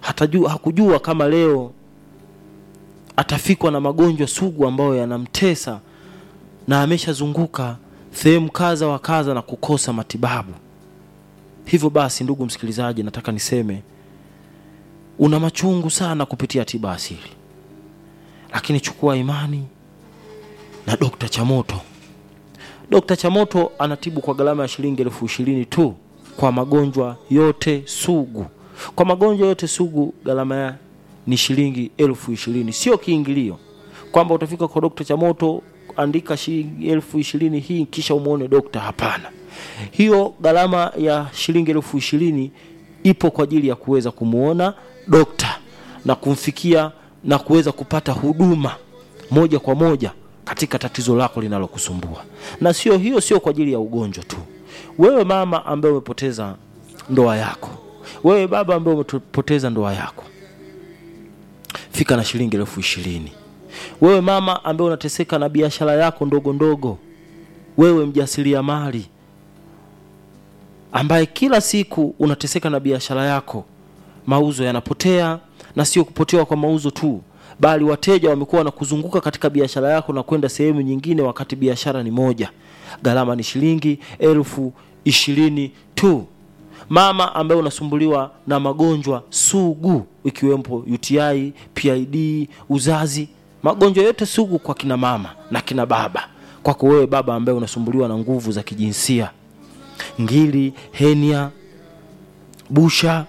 hatajua, hakujua kama leo atafikwa na magonjwa sugu ambayo yanamtesa na ameshazunguka sehemu kadha wa kadha na kukosa matibabu. Hivyo basi, ndugu msikilizaji, nataka niseme una machungu sana kupitia tiba asili, lakini chukua imani na Dokta Chamoto. Dokta Chamoto anatibu kwa gharama ya shilingi elfu ishirini tu kwa magonjwa yote sugu. Kwa magonjwa yote sugu gharama ya ni shilingi elfu ishirini, sio kiingilio kwamba utafika kwa Dokta Chamoto andika shilingi elfu ishirini hii kisha umwone dokta. Hapana, hiyo gharama ya shilingi elfu ishirini ipo kwa ajili ya kuweza kumwona dokta na kumfikia na kuweza kupata huduma moja kwa moja katika tatizo lako linalokusumbua. Na sio hiyo, sio kwa ajili ya ugonjwa tu. Wewe mama ambaye umepoteza ndoa yako, wewe baba ambaye umepoteza ndoa yako, fika na shilingi elfu ishirini. Wewe mama ambaye unateseka na biashara yako ndogo ndogo, wewe mjasiriamali ambaye kila siku unateseka na biashara yako, mauzo yanapotea, na sio kupotewa kwa mauzo tu, bali wateja wamekuwa wanakuzunguka katika biashara yako na kwenda sehemu nyingine, wakati biashara ni moja. Gharama ni shilingi elfu ishirini tu. Mama ambaye unasumbuliwa na magonjwa sugu ikiwemo UTI, PID, uzazi, magonjwa yote sugu kwa kina mama na kina baba. Kwako wewe baba ambaye unasumbuliwa na nguvu za kijinsia, ngiri, henia, busha,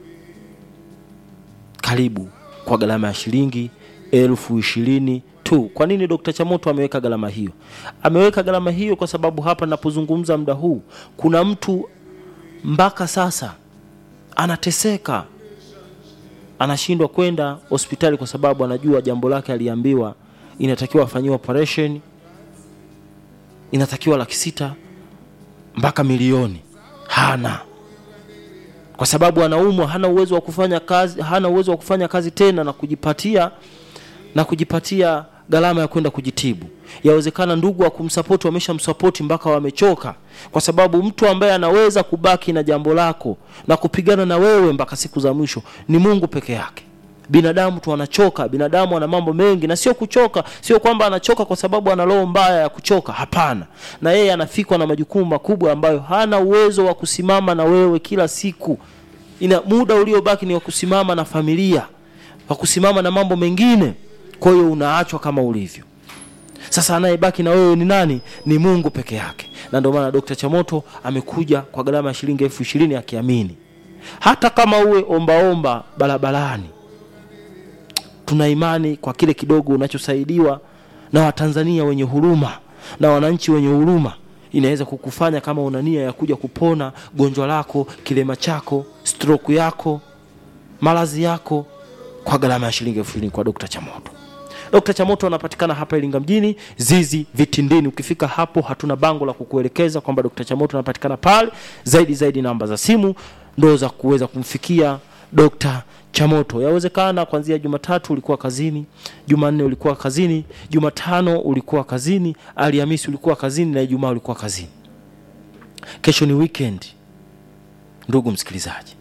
karibu kwa gharama ya shilingi elfu ishirini tu. Kwa nini Dr. Chamoto ameweka gharama hiyo? Ameweka gharama hiyo kwa sababu hapa ninapozungumza muda huu kuna mtu mpaka sasa anateseka, anashindwa kwenda hospitali kwa sababu anajua jambo lake aliambiwa inatakiwa afanyiwe operation, inatakiwa laki sita mpaka milioni, hana kwa sababu anaumwa, hana uwezo wa kufanya kazi, hana uwezo wa kufanya kazi tena na kujipatia na kujipatia gharama ya kwenda kujitibu. Yawezekana ndugu wa kumsapoti wameshamsapoti mpaka wamechoka, kwa sababu mtu ambaye anaweza kubaki na jambo lako na kupigana na wewe mpaka siku za mwisho ni Mungu peke yake. Binadamu tu anachoka, binadamu ana mambo mengi, na sio kuchoka, sio kwamba anachoka kwa sababu ana roho mbaya ya kuchoka. Hapana, na yeye anafikwa na majukumu makubwa ambayo hana uwezo wa kusimama na wewe kila siku. Ina muda uliobaki ni wa kusimama na familia, wa kusimama na mambo mengine. Kwa hiyo unaachwa kama ulivyo. Sasa anayebaki na wewe ni nani? Ni Mungu peke yake. Na ndio maana Dr. Chamoto amekuja kwa gharama ya shilingi elfu ishirini akiamini hata kama uwe ombaomba barabarani tuna imani kwa kile kidogo unachosaidiwa na Watanzania wenye huruma na wananchi wenye huruma, inaweza kukufanya kama una nia ya kuja kupona gonjwa lako, kilema chako, stroke yako, maradhi yako kwa gharama ya shilingi elfu ishirini kwa Dr. Chamoto. Dr. Chamoto anapatikana hapa Iringa mjini, Zizi Vitindini. Ukifika hapo, hatuna bango la kukuelekeza kwamba Dr. Chamoto anapatikana pale. Zaidi zaidi, namba za simu ndo za kuweza kumfikia Dr. Chamoto. Yawezekana kuanzia Jumatatu ulikuwa kazini, Jumanne ulikuwa kazini, Jumatano ulikuwa kazini, Alhamisi ulikuwa kazini na Ijumaa ulikuwa kazini. Kesho ni weekend, ndugu msikilizaji.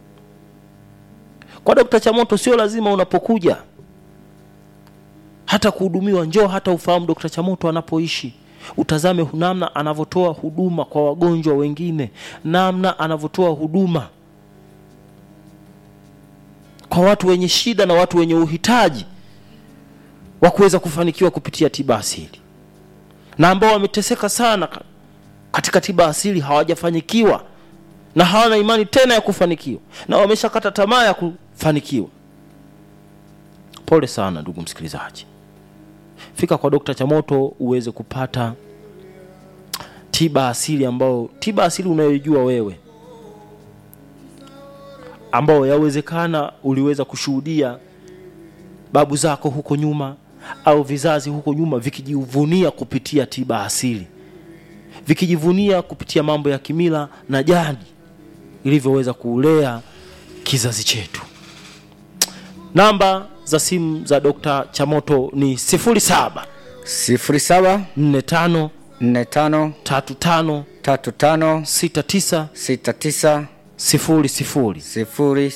Kwa Dr. Chamoto sio lazima unapokuja hata kuhudumiwa, njoo hata ufahamu Dr. Chamoto anapoishi, utazame namna anavyotoa huduma kwa wagonjwa wengine, namna anavyotoa huduma kwa watu wenye shida na watu wenye uhitaji wa kuweza kufanikiwa kupitia tiba asili, na ambao wameteseka sana katika tiba asili hawajafanikiwa na hawana imani tena ya kufanikiwa na wameshakata tamaa ya kufanikiwa. Pole sana ndugu msikilizaji, fika kwa Dr. Chamoto uweze kupata tiba asili, ambao tiba asili unayoijua wewe ambao yawezekana uliweza kushuhudia babu zako huko nyuma au vizazi huko nyuma vikijivunia kupitia tiba asili, vikijivunia kupitia mambo ya kimila na jadi ilivyoweza kulea kizazi chetu. Namba za simu za Dr. Chamoto ni 07 sifuri saba 45 nne tano 35 tatu tano 69 sita tisa sifuri sifuri. sifuri